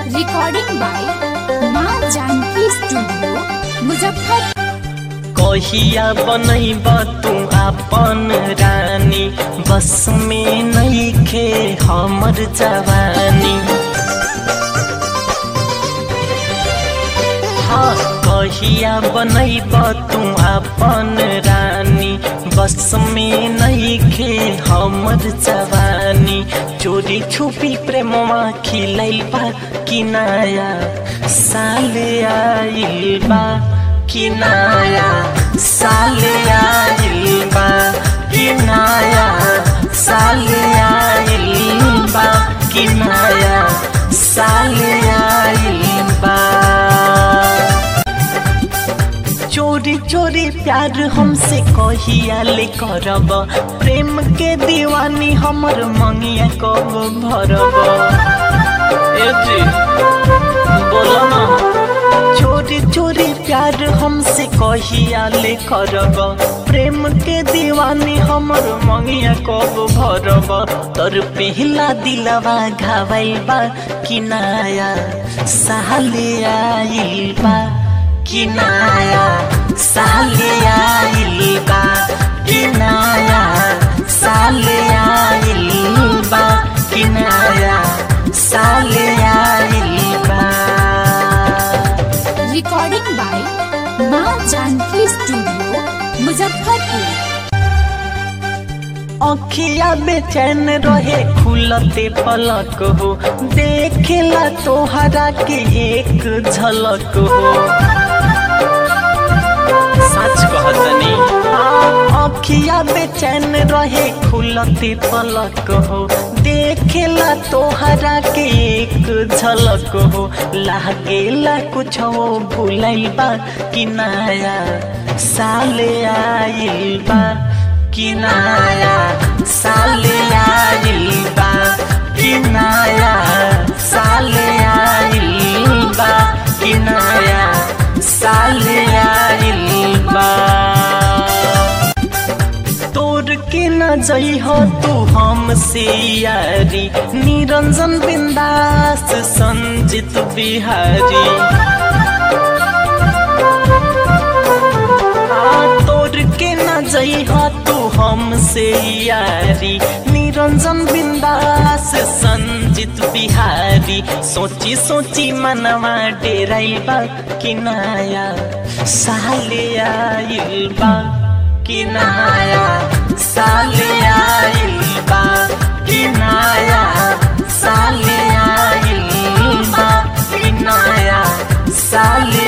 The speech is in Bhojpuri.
रिकॉर्डिंग बाय माँ जानकी स्टूडियो मुजफ्फर कहिया बनैब तू आपन रानी बस में नइखे हमर जवानी हाँ कहिया बनैब तू आपन रानी बस में नइखे हमर जवानी चोरी छुपी प्रेमवा खिलैल बा कि नया साल आइल बा कि नया साल आइल बा कि नया साल आइल बा कि नया साल आइल बा चोरी चोरी प्यार हमसे कहिया ले करब प्रेम के दीवानी हमर मंगिया कब भरब ए जी बोलो ना चोरी चोरी प्यार हमसे कहिया ले करब प्रेम के दीवानी हमर मंगिया कब भरब तोर पहला दिलवा घावल बा कि नया साल आइल बा कि नया साल आइल बा कि नया साल आइल बा कि नया साल आइल बा रिकॉर्डिंग बाय माँ जानकी स्टूडियो मुजफ्फरपुर अखिया बेचैन रहे खुलते पलक हो देखेला तोहरा के एक झलक हो सच कहतनी अखिया बेचैन रहे खुलते पलक हो देखेला तोहरा के एक झलक हो लागेला कुछ हो भूलैल बा कि नया साल आइल बा कि नया साल आइल बा कि नया साल आइल बा कि नया साल आइल बा तोर के न जई हो तू हमसे यारी निरंजन बिंदास संजित बिहारी हाँ, तोर के न जई हो तू हमसे यारी निरंजन बिंदास संजित बिहारी सोची सोची मनवा डेराइल बा कि नया साल आइल बा कि नया साल आइल बा कि नया साल आइल बा कि नया साल